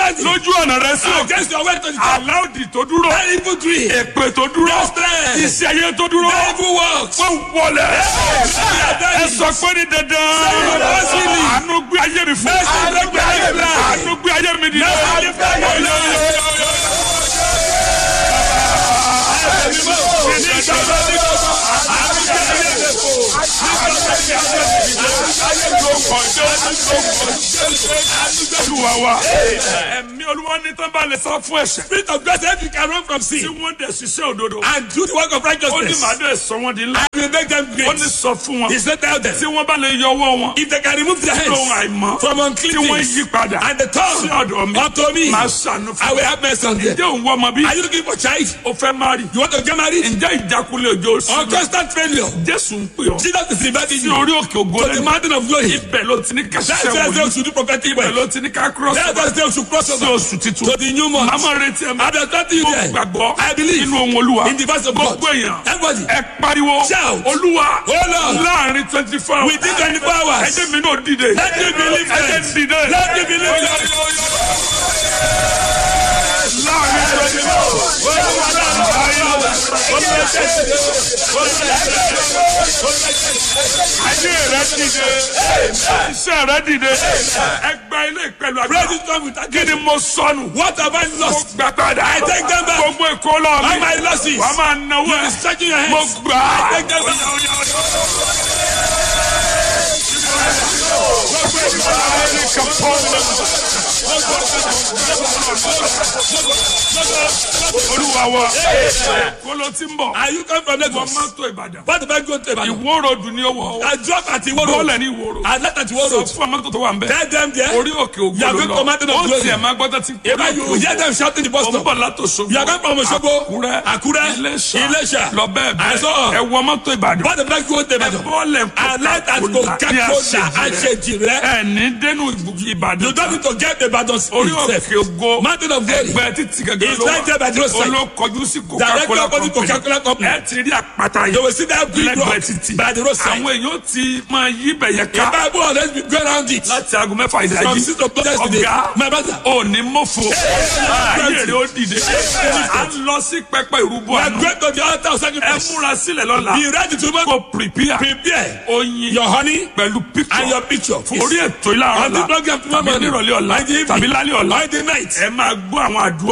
countenance it. lójú ọ̀nà rẹ sí òkè Against your way to the top. aláòdì tó dúró That evil tree. èpè tó dúró That strength. iṣẹ́ ayé tó dúró That evil works. wọ́n wọlé ẹ sọ pé ní dandan Mercy. àánú gbé ayé mi fún Mercy gbé ayé mi. àánú gbé ayé mi dìde. Mercy gbé ayé mi. Olúwa wa ẹ̀mí olúwa ní tán bá lè sọ fún ẹ̀ṣẹ̀ Spirit of grace, if you can run from tí sin wọ́n dẹ̀ ṣiṣẹ́ òdodo and do the work of ó ní righteousness, màá dẹ̀ sọ wọ́n di ńlá I will make them ó great. ní sọ fún wọn He said, tell them, tí wọ́n bá lè yọ ọwọ́ wọn if they can remove their lóhun hands àìmọ́ from tí unclean wọ́n things yí padà and the sí tongue ọ̀dọ̀ mi unto me, máa ṣàánú I fún will have mercy on them. ǹjẹ́ òun wọ́n ọmọ bí Are you looking for child? o fẹ́ má rí You want to get married? ǹjẹ́ ìjákulẹ̀ òjò sí Or constant failure? Jésù ń pè ọ́ Jesus is inviting sí you orí òkè ògo to the lẹ́nu mountain of glory. ibẹ̀ ló ti ní ká That's ṣiṣẹ́ why they wòlíì should do prophetic ibẹ̀ work. ló ti ní ká cross That's why they should cross sí over oṣù titun to the new month. màmá retí ẹ̀ I'm expecting you mo there. gbàgbọ́ I believe nínú ohun olúwa in the verse of God. gbogbo èèyàn Everybody, ẹ pariwo Shout. olúwa Oh Lord. láàrin twenty four hours within 24 hours, ẹjẹ mi náà dìde Let me believe ẹjẹ it. dìde Let me believe it. láàrin twenty four ayé rẹ dìde iṣẹ́ rẹ dìde ẹgbẹ́ ilé ìpẹ̀lú pray àgbà this time with kí ni mo sọnù What have I mo lost? gbà padà I take them back. gbogbo èkó lọ All mi my losses. wàá máa náwó You ẹ be stretching your mo hands. gbà á. I take them back. olúwa wa kóló tí ń bọ̀ Are you come from wọ́n Lagos? máa tó ìbàdàn What if I go to Ibadan? ìwó ròdù ní owó I drop at Iwo Road. bọ́ọ̀lù ní ìwó ròdù I left at Iwo sọ Road. fún amátò tó wà ń bẹ̀ Tell them there. orí òkè ògbó You are ló going to mountain lọ of ó glory. tiẹ̀ máa gbọ́dọ̀ tí If I you hear them shouting the bus ó ń stop. bọ̀ látò sógbó You are going from Osogbo, àkúrẹ́ Àkúrẹ́, iléṣà Iléṣà. lọ bẹ́ẹ̀ I bẹ́ẹ̀ saw. ẹ wọ mọ́tò ìbàdàn What if I go to Ibadan? bọ́ọ̀lù I left at Coca-Cola. I said, Jire. ẹ ní dénú ìbàdàn You don't need to get Ibadan orí itself. òkè ògo Mountain of glory. ẹgbẹ́ títí gẹ́gẹ́ It's ló right there by the roadside. olókọjú sí Directly coca-cola opposite Coca-Cola company. ẹ ti rí àpáta You yìí will see that big rock lẹ́gbẹ̀ẹ́ títì by the roadside. àwọn èèyàn ti máa yí bẹ̀yẹ The ká Bible always be go around it. láti aago mẹ́fà From ìdájí six o'clock yesterday. ọ̀gá My brother. òní mọ́fò ayé rẹ̀ ó dìde à ń lọ sí pẹpẹ ìrúbọ We are àná going to the altar of ẹ sacrifice. múra sílẹ̀ lọ́la Be ready to make kó prepare prepare oyin your honey pẹ̀lú and picture your picture. orí ètò ìlànà On the ọ̀la program tomorrow tàbí morning. nírọ̀lẹ́ ọ̀la On the evening. tàbí lálẹ́ ọ̀la On the night. ẹ máa gbọ́ àwọn àdúrà